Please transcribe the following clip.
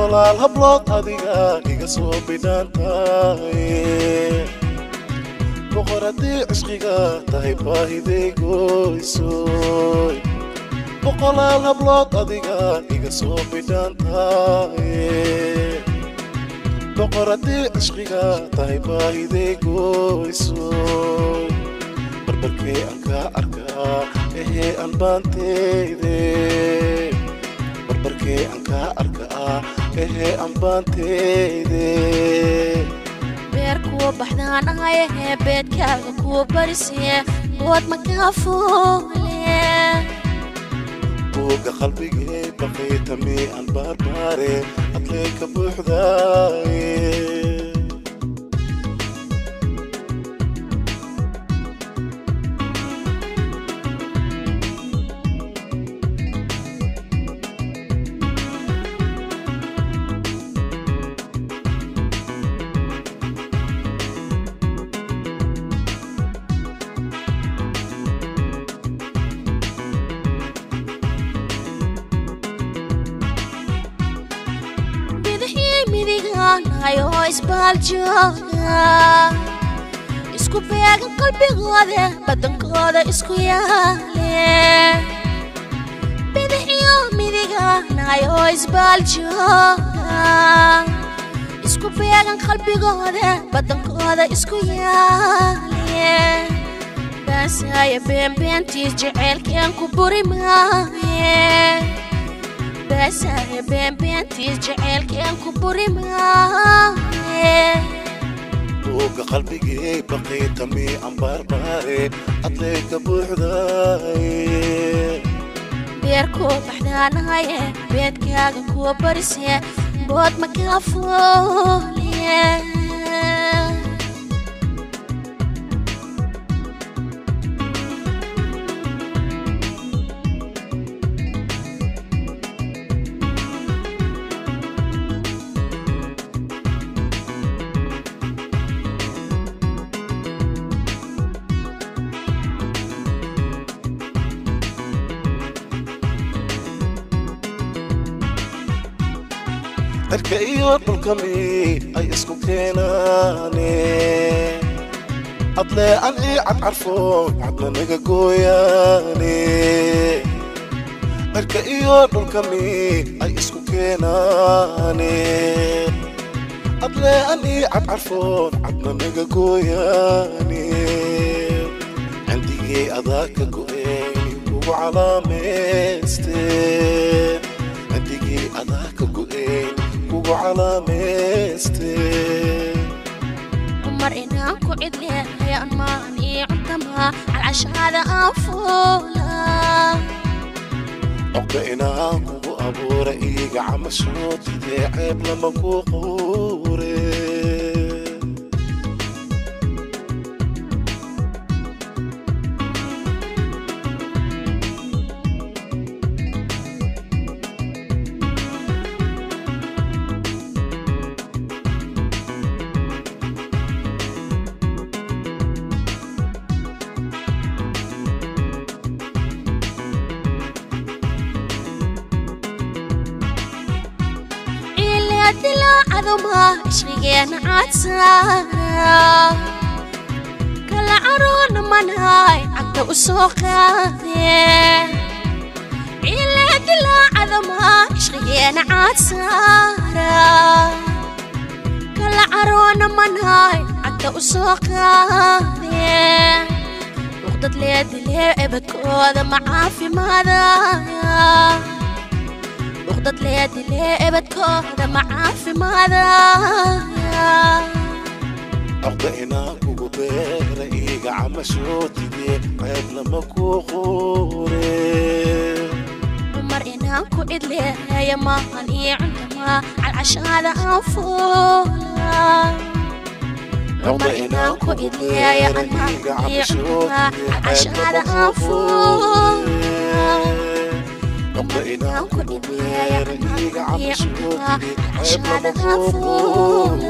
boqolaal hablood adiga iga soo bidhaantaye boqor haddii cishqiga tahay baahiday goysoy boqolaal hablood adiga iga soo bidhaantaye boqor haddii cishqiga tahay baahiday goysoy barbarkee aan kaa arkaa ehee aan baanteyde barbarkee aan kaa arkaa ehee aan baanteyde beer kuwa baxdaan ahayahee beedkaaga kuwa barisee bood makaa foole buugga qalbigee baqay tamii aan baarbaare adlee ka buuxdaaye bidixii midigaanahay oo isbaaljooga isku beegan qalbigooda badankooda isku yaale bidixiyo midigaanahay oo isbaaljooga isku beegan qalbigooda badankooda isku yaale baasaya beenbeentiis jeceylkeen ku buri maaye baasaya beenbeentiis jeceylkeen ku buri maaye buugga qalbigee baqay tamii aan baarbaare adlee ka buuxdaaye beerkoo baxdaanahaye beedkaaga kuwa barisee bood makaa foole cirka iyo dhulkami ay isku keenaane adlee an ii cadcarfoon cadna naga gooyaane cirka iyo dhulkami ay isku keenaane adlee an ii cadcarfoon cadna naga gooyaane cindigii adaa ka go'een kugu calaamayste cindigii adaa ka go'een kugu calaamayste cumar inaan ku cidleeyaan maan ii cuntamaa calcashaada aan fuula cogda inaan kugu abuura iiga camashootidee ceeb lama ku quure ilaa dilaacaduma ishqigeena caadsaara kala caroona manahay cagta u soo qaadee ilaa dilaacaduma ishqigeena caadsaara kala caroona manahay cagta u soo qaadee luqdad leedilee ebadkooda ma caafimaadaya luqdad leedilee ebadkooda ma caafimaadaya cogda inaan kugu beera iiga camashootidee ceeb lama ku quure dumar inaan ku cidleeya maahan ii cuntamaa calcashaada aan fuula dumar inaan ku cidleeya an maahan ii cuntamaa calcashaada aan fuula dumar inaan ku cidleeya an maahan ii cuntamaa calcashaada aan fuula